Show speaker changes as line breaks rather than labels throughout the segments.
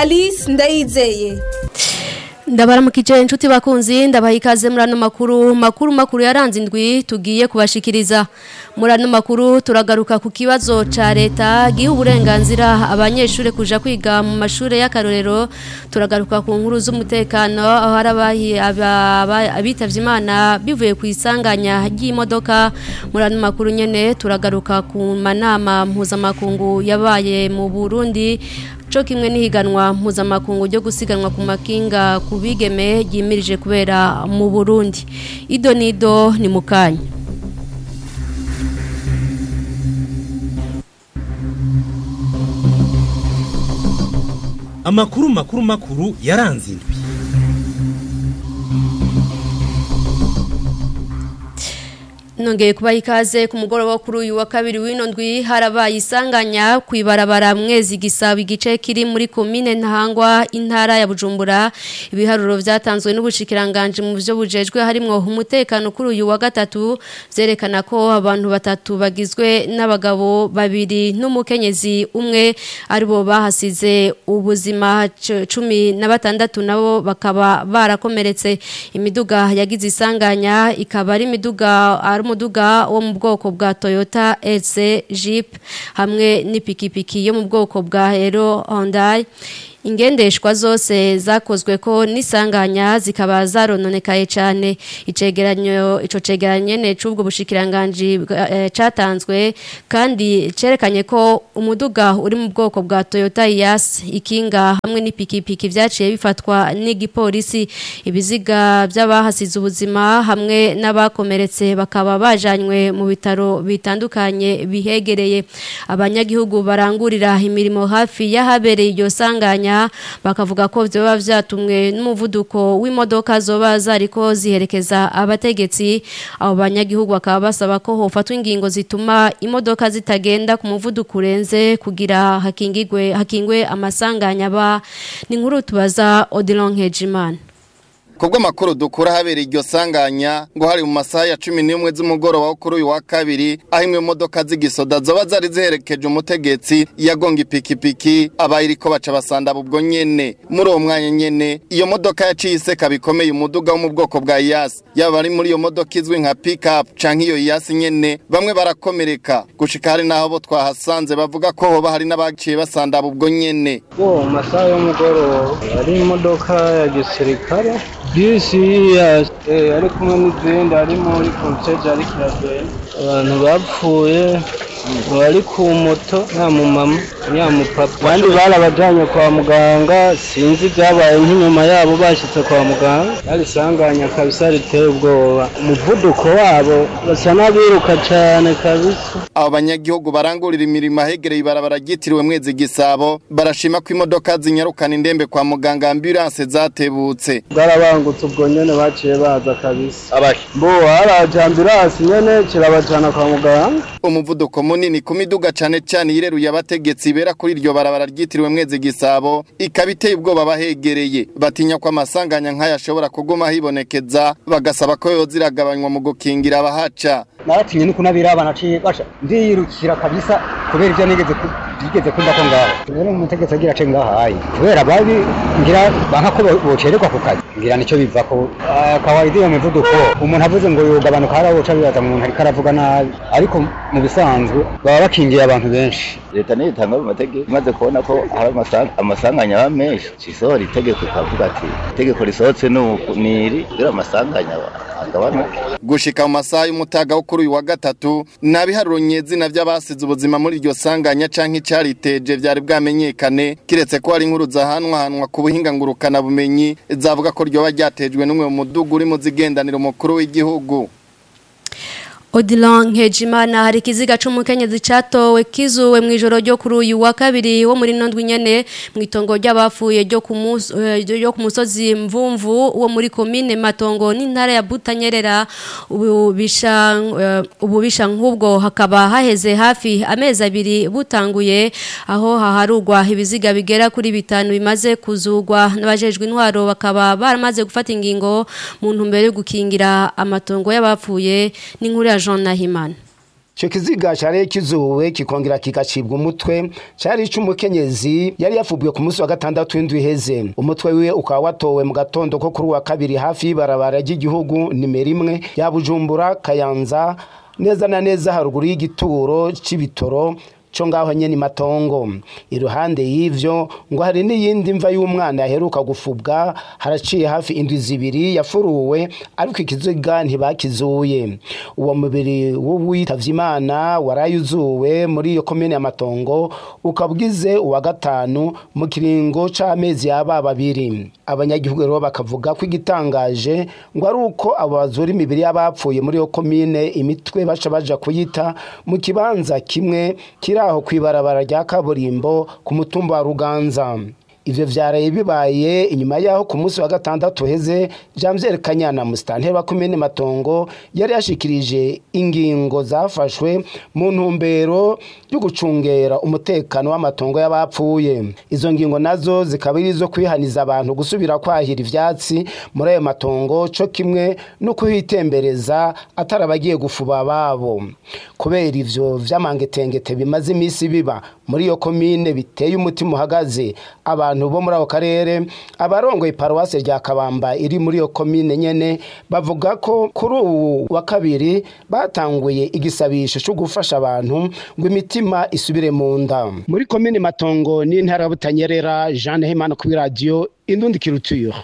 alice ndayizeye
ndabaramukije inshuti bakunzi ndabaha ikaze muri ano makuru makuru makuru yaranze indwi tugiye kubashikiriza muri ano makuru turagaruka ku kibazo ca leta giha uburenganzira abanyeshuri kuja kwiga mu mashuri y'akarorero turagaruka ku nkuru z'umutekano aho hari abitavye imana bivuye ku isanganya ry'imodoka muri ano makuru nyene turagaruka ku manama mpuzamakungu yabaye mu Burundi co kimwe n'ihiganwa mpuzamakungu ryo gusiganwa ku makinga ku bigeme ryimirije kubera mu Burundi ido nido ni mukanya
amakuru makuru makuru yaranze indwi
nongeye kubaha ikaze ku mugoroba kuri uyu wa kabiri w'ino ndwi harabaye isanganya ku ibarabara mwezi gisaba igice kiri muri komine ntahangwa intara ya bujumbura ibiharuro byatanzwe n'ubushikiranganje mu byo bujejwe harimwo umutekano kuri uyu wa gatatu byerekana ko abantu batatu bagizwe n'abagabo babiri n'umukenyezi umwe aribo bahasize ubuzima cumi na batandatu nabo bakaba barakomeretse imiduga yagize isanganya ikaba ari imiduga ari umuduga wo mu bwoko bwa Toyota EC Jeep hamwe n'ipikipiki yo mu bwoko bwa Hero Hyundai ingendeshwa zose zakozwe ko nisanganya zikaba zarononekaye cyane icegeranyo ico cegeranye ne cubwo bushikiranganje e, catanzwe kandi cerekanye ko umuduga uri mu bwoko bwa Toyota Yaris ikinga hamwe n'ipikipiki vyaciye bifatwa n'igipolisi ibiziga by'abahasize ubuzima hamwe n'abakomeretse bakaba bajanywe mu bitaro bitandukanye bihegereye abanyagihugu barangurira imirimo hafi y'ahabereye iryo sanganya bakavuga ko byoba byatumwe n'umuvuduko w'imodoka zoba zariko ziherekeza abategetsi abo banyagihugu bakaba basaba ko hofatwa ingingo zituma imodoka zitagenda ku muvuduko urenze kugira hakingigwe hakingwe amasanganya ba ni nkuru tubaza Odilon Hejimana
Kubwo makuru dukura habera iryo sanganya ngo hari mu masaha ya 11 z'umugoroba wo kuri uyu wa kabiri aho imwe modoka z'igisoda zoba zari ziherekeje umutegetsi yagonga ipikipiki abayiriko baca basanda ubwo nyene muri uwo mwanya nyene iyo modoka yaciye iseka bikomeye umuduga wo mu bwoko bwa Yas yaba ari muri iyo modoka izwi nka pickup canke iyo Yas nyene bamwe barakomereka gushika hari naho bo twahasanze bavuga ko hoba hari n'abaciye basanda ubwo nyene
wo masaha y'umugoroba ari imodoka ya gisirikare bisi ari kumwe n'izindi ari muri konseje ariko iragenda abantu bapfuye bari ku moto nta mumama nta mupapa abandi barabajyanye kwa muganga sinzi ibyabaye nk'inyuma yabo bashyitse kwa muganga barisanganya kabisa riteye ubwoba umuvuduko wabo basa n'abiruka cyane kabisa
abo banyagihugu barangurira imirimo ahegereye ibarabara ryitiriwe mwezi gisabo barashima ko imodoka zinyarukana indembe kwa muganga ambulance zatebutse
bwarabangutse ubwo nyene baciye baza kabisa bo haraje ambulance nyene kirabajana kwa muganga
umuvuduko munini ku miduga cane cane yireruye abategetsi bera kuri iryo barabara ryitiriwe mwezi gisabo ikaba iteye ubwoba bahegereye batinya ko amasanganya nk'aya ashobora kuguma hibonekeza bagasaba ko yoziragabanywa mu gukingira abahaca
naratinye nuko nabiraba naciye basha ndiyirukira kabisa kubera ibyo nigeze bigeze kumva ko ngaho rero umutegetsi agira ace ngahaye kubera babi ngira banka ko bocererwa ku kazi ngira nicyo biva ko kawaida iyo mivuduko umuntu avuze ngo yogabanuka harawoca bibaza umuntu ariko aravuga nabi ariko mu bisanzwe baba bakingiye abantu benshi
leta niyo itanga mu mategeko imaze kubona ko hari amasanganya aba menshi cisohora itegeko ikavuga ati itegeko risohotse ni iri kugira amasanganya agabanuke
gushika mu masaha y'umutaga wo kuri uyu wa gatatu nabiharuro nyezina by'abasize ubuzima muri iryo sanganya canke icariteje vyari bwamenyekane kiretse ko hari inkuru zahanwahanwa ku buhinga ngurukana bumenyi zavuga ko ryoba ryatejwe n'umwe mu mudugu uri mu zigendanira umukuru w'igihugu
Odilon Nkejimana hari ikiziga c'umukenyezi catowe kizuwe mu ijoro ryo kuri uyu wa kabiri wo muri nondwi nyene mu itongo ry'abafuye ryo ku ryo ku musozi mvumvu wo muri commune Matongo n'intara ya Butanyerera ububisha ububisha nk'ubwo hakaba haheze hafi amezi abiri butanguye aho haharugwa ibiziga bigera kuri bitanu bimaze kuzugwa n'abajejwe intwaro bakaba baramaze gufata ingingo mu ntumbero yo gukingira amatongo y'abapfuye n'inkuru ya Jean Nahimana
icyo kiziga cyari kizuwe kikongera kigacibwa umutwe cyari icy'umukenyezi yari yafubwe ku munsi wa gatandatu w'indwi iheze umutwe wiwe ukaba watowe mu gatondo ko kuri uwa kabiri hafi y'ibarabara ry'igihugu nimero imwe ya bujumbura kayanza neza na neza haruguru y'igituro cy'ibitoro cyo ngaho nyene matongo iruhande y'ivyo ngo hari n'iyindi mva y'umwana yaheruka gufubwa haraciye hafi indwi zibiri yafuruwe ariko ikiziga ntibakizuye uwo mubiri w'uwitavye imana warayuzuwe muri iyo komine ya matongo ukabwize uwa gatanu mu kiringo c'amezi yaba babiri abanyagihugu rero bakavuga ko igitangaje ngo ari uko abo bazura imibiri y'abapfuye muri iyo komine imitwe baca baja kuyita mu kibanza kimwe kiri aho kwibarabara rya kaburimbo ku mutumba wa ruganza ivyo vyaraye bibaye inyuma yaho ku munsi wa gatandatu heze Janvier Kanyana musitanteri wa komine Matongo yari yashikirije ingingo zafashwe mu ntumbero yo gucungera umutekano w'amatongo y'abapfuye izo ngingo nazo zikaba ari izo kwihaniza abantu gusubira kwahira ivyatsi muri ayo matongo co kimwe no kuhitembereza atari abagiye gufuba babo kubera ivyo vy'amangetengete bimaze imisi biba muri iyo komine biteye umutima uhagaze abantu abantu bo muri ako karere abarongoye paruwasi rya kabamba iri muri iyo komine nyene bavuga ko kuri ubu wa kabiri batanguye igisabisho cyo gufasha abantu ngo imitima isubire mu nda muri komine matongo n'intara butanyerera jeanne himana kuri radiyo indundi kirutuyura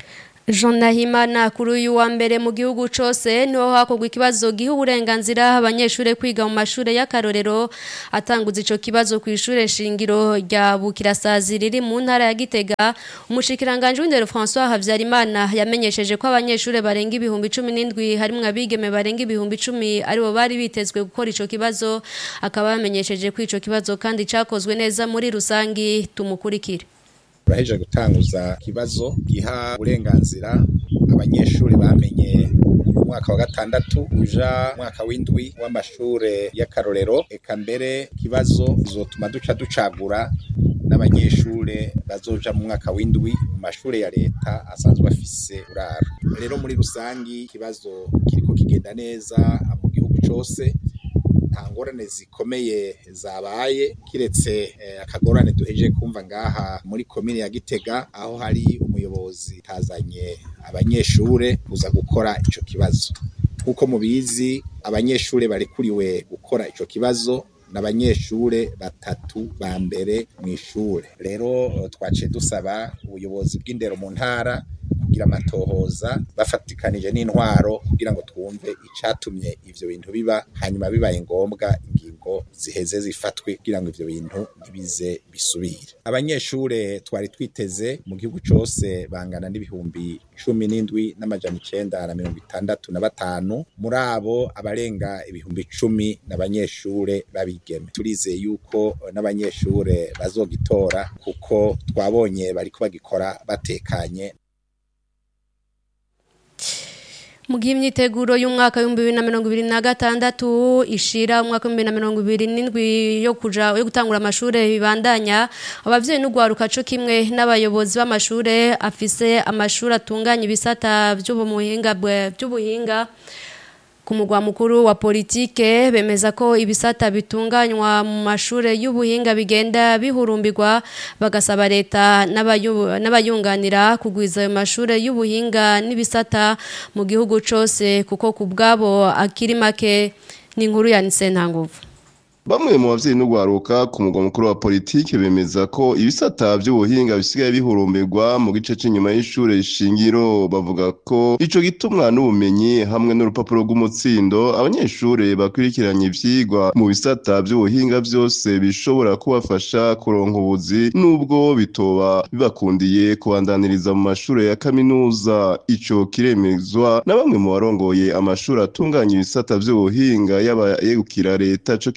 Jean Nahimana kuri uyu wa mbere mu gihugu cose niho hakorwa ikibazo giha uburenganzira abanyeshure kwiga mu mashure y'akarorero atanguza ico kibazo ku ishure shingiro rya Bukirasazi riri mu ntara ya Gitega umushikiranganje w'indero François Havyarimana yamenyesheje ko abanyeshure barenga ibihumbi 17 harimwo abigeme barenga ibihumbi 10 aribo bari bitezwe gukora ico kibazo akaba yamenyesheje ko ico kibazo kandi cakozwe neza muri rusangi tumukurikire
turaheje gutanguza ikibazo giha uburenganzira abanyeshuri bamenye mu mwaka wa gatandatu uja mwaka w'indwi w'amashure y'akarorero eka mbere ikibazo zotuma duca ducagura n'abanyeshure bazoja mu mwaka w'indwi mu mashure ya leta asanzwe afise uraro rero muri rusangi ikibazo kiriko kigenda neza mu gihugu cose nta ngorane zikomeye zabaye kiretse akagorane duheje kumva ngaha muri komine ya Gitega aho hari umuyobozi tazanye abanyeshure kuza gukora ico kibazo nkuko mubizi abanyeshure barekuriwe gukora ico kibazo n'abanyeshure batatu ba mbere mu ishure rero twaciye dusaba ubuyobozi bw'indero mu ntara kugira amatohoza bafatikanije n'intwaro kugira ngo twumve icatumye ivyo bintu biba hanyuma bibaye ngombwa ingingo ziheze zifatwe kugira ngo ivyo bintu ntibize bisubire abanyeshure twari twiteze mu gihugu cose bangana n'ibihumbi cumi n'indwi n'amajana icenda na mirongo itandatu na batanu muri abo abarenga ibihumbi cumi n'abanyeshure babigeme turizeye yuko n'abanyeshure bazogitora kuko twabonye bariko bagikora batekanye
mu gihe imyiteguro y'umwaka w'ibihumbi bibiri na mirongo ibiri na gatandatu ishira umwaka w'ibihumbi bibiri na mirongo ibiri n'indwi yo kuja yo gutangura amashuri bibandanya abavyeyi n'ugwaruka co kimwe n'abayobozi b'amashure afise amashuri atunganya ibisata by'ubuhinga by'ubuhinga ku mugwa mukuru wa politike bemeza ko ibisata bitunganywa mu mashure y'ubuhinga bigenda bihurumbirwa bagasaba leta n'abayunganira kugwiza ayo mashure y'ubuhinga n'ibisata mu gihugu cose kuko ku bwabo akiri make ni inkuru ya Nsentanguvu
Bamwe mu bavyeyi n'ugwaruka ku mugwa mukuru wa politike bemeza ko ibisata by'ubuhinga bisigaye bihurumbirwa mu gice cy'inyuma y'ishure shingiro bavuga ko ico gitumwa n'ubumenyi hamwe n'urupapuro rw'umutsindo abanyeshure bakwirikiranye ivyigwa mu bisata by'ubuhinga byose bishobora kubafasha kuronka ubuzi nubwo bitoba bibakundiye kubandaniriza mu mashure ya kaminuza ico kiremezwa na bamwe mu barongoye amashuri atunganya ibisata by'ubuhinga yaba yegukira leta co kimwe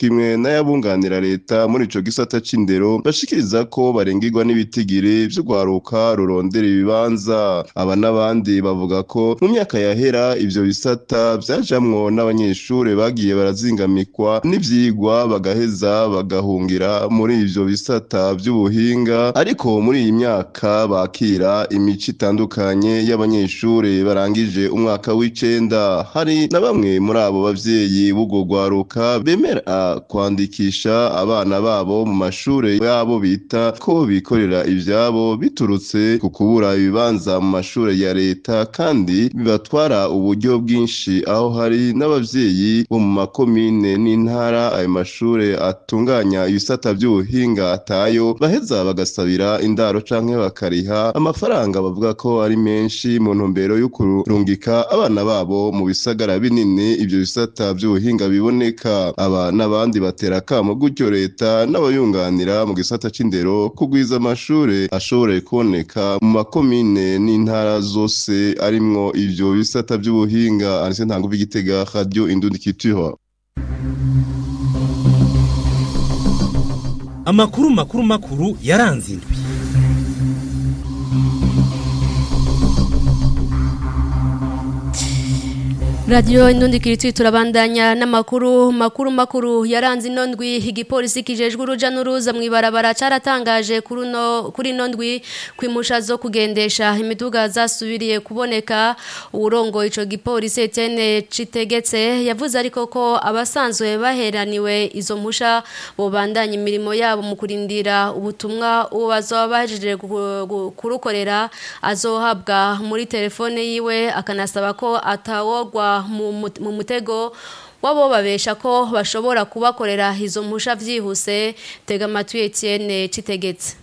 n'ayabunganira leta muri ico gisata c'indero bashikiriza ko barengirwa n'ibitigiri vy'urwaruka rurondera ibibanza aba n'abandi bavuga ko mu myaka yahera ivyo bisata vyajamwo n'abanyeshure bagiye barazingamikwa n'ivyigwa bagaheza bagahungira muri ivyo bisata vy'ubuhinga ariko muri iyi myaka bakira imico itandukanye y'abanyeshure barangije umwaka w'icenda hari na bamwe muri abo bavyeyi b'urwo rwaruka bemera kwandikisha abana babo mu mashure yabo bita ko bikorera ivyabo biturutse ku kubura ibibanza mu mashure ya leta kandi bibatwara uburyo bwinshi aho hari n'abavyeyi bo mu makomine n'intara ayo mashure atunganya ibisata vy'ubuhinga atayo baheza bagasabira indaro canke bakariha amafaranga bavuga ko ari menshi mu ntumbero yo kurungika abana babo mu bisagara binini ivyo bisata vy'ubuhinga biboneka aba n'abandi batera akamo gutyo leta n'abayunganira mu gisata c'indero kugwiza amashure ashobore kuboneka mu makomine n'intara zose arimwo ivyo bisata vy'ubuhinga anise ntanguva igitega radio indundi culture
amakuru makuru makuru yaranze indwi
Radio Indundi kiriti turabandanya n'amakuru makuru makuru yaranze inondwi igipolisi kijejwe uruja n'uruza mu ibarabara caratangaje kuri no kuri inondwi kwimusha zo kugendesha imiduga zasubiriye kuboneka urongo ico gipolisi Etienne Citegetse yavuze ariko ko abasanzwe baheraniwe izo musha bobandanya imirimo yabo mu kurindira ubutumwa uwo bazoba bahejeje kurukorera azohabwa muri telefone yiwe akanasaba ko atawogwa mu mutego wabo babesha ko bashobora kubakorera izo mpusha byihuse tega amatwi Etienne citegetse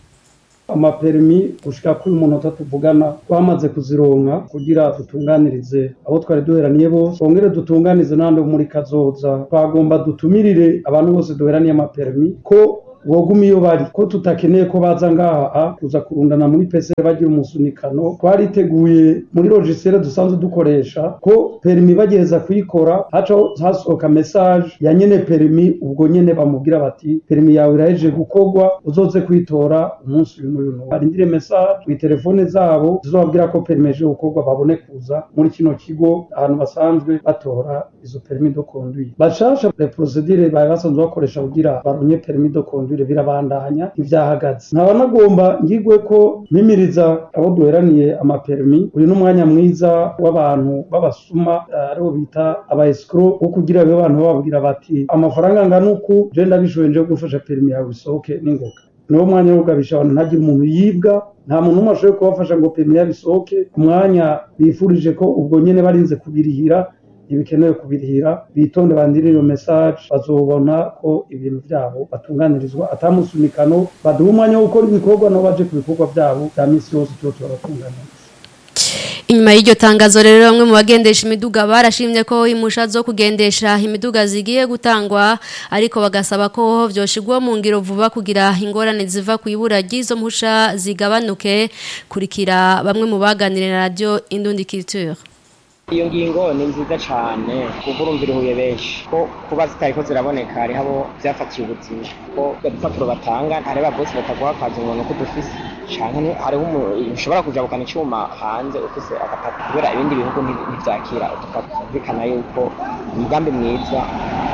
amaperimi gushika kuri umunota tuvugana twamaze kuzironka kugira dutunganirize abo twari duheraniye bose twongere dutunganize n'abandi muri kazoza twagomba dutumirire abantu bose duheraniye amaperimi ko woguma iyo bari ko tutakeneye ko baza ngaha a kuza kurundana muri pese bagira umusunikano twariteguye muri logisere dusanzwe dukoresha ko perimi bagiheza kuyikora haca hasohoka message ya nyene perimi ubwo nyene bamubwira bati perimi yawe irahejeje gukorwa uzoze kwitora umunsi uyu n'uyu n'uyu barindire message kuri telefone zabo zizobabwira ko perimi eje gukorwa babone kuza muri kino kigo ahantu basanzwe batora izo perimi de conduire bashasha les procédures bari basanzwe bakoresha kugira baronye perimi de conduire ibintu birabandanya ivyahagaze nkaba nagomba ngigwe ko mimiriza abo duheraniye amapermi uyu n'umwanya mwiza w'abantu b'abasuma aribo bita aba escro wo kugira abe abantu bababwira bati amafaranga angana uku je ndabishoboye nje gufasha permi yawe isohoke n'ingoga niwo mwanya wo kugabisha abantu ntagire umuntu yibwa nta muntu umwe ashoboye kubafasha ngo permi yabo isohoke umwanya bifurije ko ubwo nyene barinze kubirihira ntibikenewe kubirihira bitonde bandire iyo message bazobona ko ibintu byabo batunganirizwa atamusunikano baduha umwanya wo gukora ibikorwa nabo baje ku bikorwa byabo bya minsi yose tuba turabatunganiriza
inyuma y'iryo tangazo rero bamwe mu bagendesha imiduga barashimye ko imusha zo kugendesha imiduga zigiye gutangwa ariko bagasaba ko vyoshigwa mu ngiro vuba kugira ingorane ziva ku ibura ry'izo mpusha zigabanuke kurikira bamwe mu baganira na radio Indundi Culture
iyo ngingo ni nziza cyane kuko urumvira ihuye benshi ko kuba zitariko ziraboneka hariho abo byafatiye ubuzima ko udupapuro batanga hari ababosi bataguha akazi umuntu ko dufise canke hariho ushobora kujabukana icyuma hanze ufise agapapuro kubera ibindi bihugu ntivyakira udupapuro bikana yuko umugambi mwiza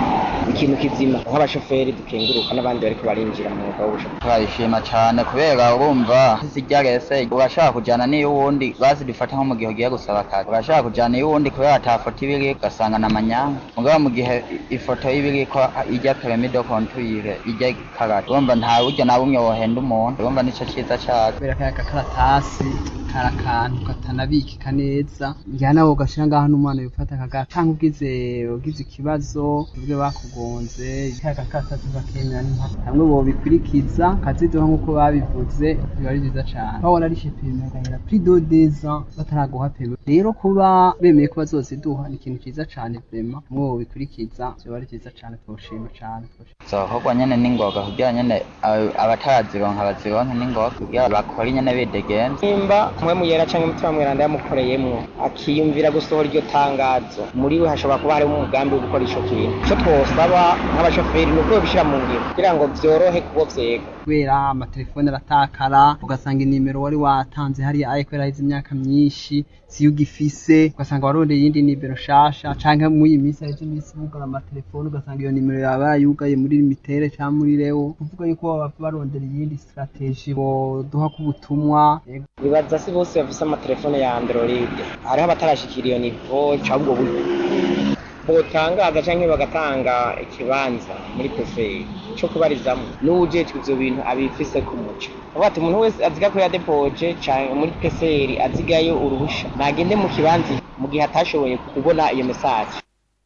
ikintu kizima nk'abashoferi dukenguruka n'abandi bariko barinjira mu mwuga w'ubushoferi
turabishima cyane kubera urumva ziryarese urashaka kujana n'iyo wundi bazidufata nko mu gihe ugiye gusaba akazi urashaka kujana iyo wundi kubera ata foto iba iri ugasanga na manyanga mugabo mu gihe ifoto iba iri ko ijya peremido kontuire ijya karate urumva nta buryo na bumwe wohenda umuntu urumva nico ciza cayo
kubera kaya gakaratasi kari akantu katanabikika neza njyana nawe ugashira ngaho n'umwana yufata akagatanga ugize ugize ikibazo ubwe bakugonze kaya gakaratasi bakemera n'impaka hamwe bobikurikiza kaziduha nk'uko babivuze biba ari byiza cane aho wararishe peme agahera pri do deza bataraguha peme rero kuba bemeye ko bazoziduha ni ikintu ciza cane vrema hamwe bobikurikiza vyoba ari vyiza cane twoshima cane
zokorwa nyene n'ingoga kugira nyene abatazironka bazironke n'ingoga kugira bakore nyene bidegenza
nimba mpwemu yera cyangwa umutima mweranda yamukoreyemwo akiyumvira gusohora iryo tangazo muri we hashobora kuba harimo umugambi wo gukora ico kintu ico twosaba nk'abashoferi ni uko babishira mu ngiro kugira ngo vyorohe kubo vyega
kubera amatelefone aratakara ugasanga inimero wari watanze hariya aye kubera haheze imyaka myinshi siyo ugifise ugasanga warondeye iyindi nimero shasha canke muri iyi minsi haheze iminsi bugara amatelefone ugasanga iyo nimero yaba yarayugaye muri limitere canke muri rewo kuvuga yuko baba barondera iyindi strategie boduha k'ubutumwa
bibaza si bose bafise amatelefone ya android hariho abatarashikira iyo nivo cabwo buryo botangaza canke bagatanga ikibanza muri peferi co kubarizamwo n'uwujejwe ivyo bintu abifise ku muco avuga ati umuntu wese aziga ko yadepoje canke muri peferi azigayo uruhusha nagende mu kibanza mu gihe atashoboye kubona iyo mesaje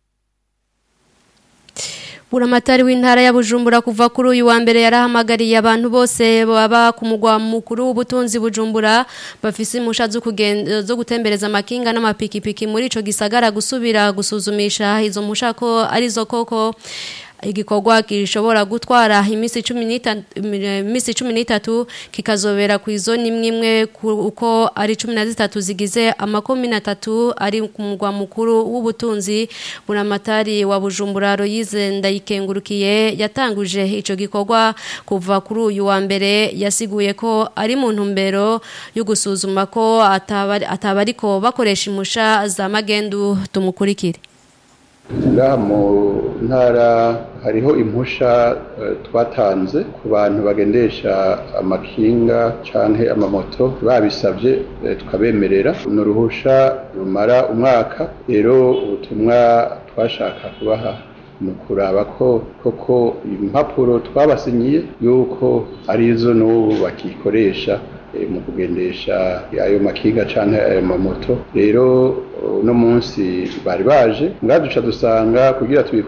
Buramatari w'intara ya Bujumbura kuva kuri uyu wa mbere yarahamagariye abantu bose baba ku mugwa mukuru w'ubutunzi Bujumbura bafise impusha zo kugenda zo gutembereza amakinga n'amapikipiki muri ico gisagara gusubira gusuzumisha izo mpusha ko arizo koko igikorwa gishobora gutwara iminsi 15 iminsi 13 kikazobera ku izoni imwe imwe uko ari 13 zigize amakomi natatu ari ku mugwa mukuru w'ubutunzi buramatari wa Bujumbura Royize ndayikengurukiye yatanguje ico gikorwa kuva kuri uyu wa mbere yasiguye ko ari mu ntumbero yo gusuzuma ko atabari atabariko bakoresha imusha za magendu tumukurikire
ngaha mu ntara hariho impusha twatanze ku bantu bagendesha amakinga canke amamoto babisabye tukabemerera ni uruhusha rumara umwaka rero ubutumwa twashaka kubaha ni ukuraba ko koko impapuro twabasinyiye yuko arizo n'ubu bakikoresha mu kugendesha ayo makinga canke ayo mamoto rero uno munsi bari baje ngaduca dusanga kugira tubikore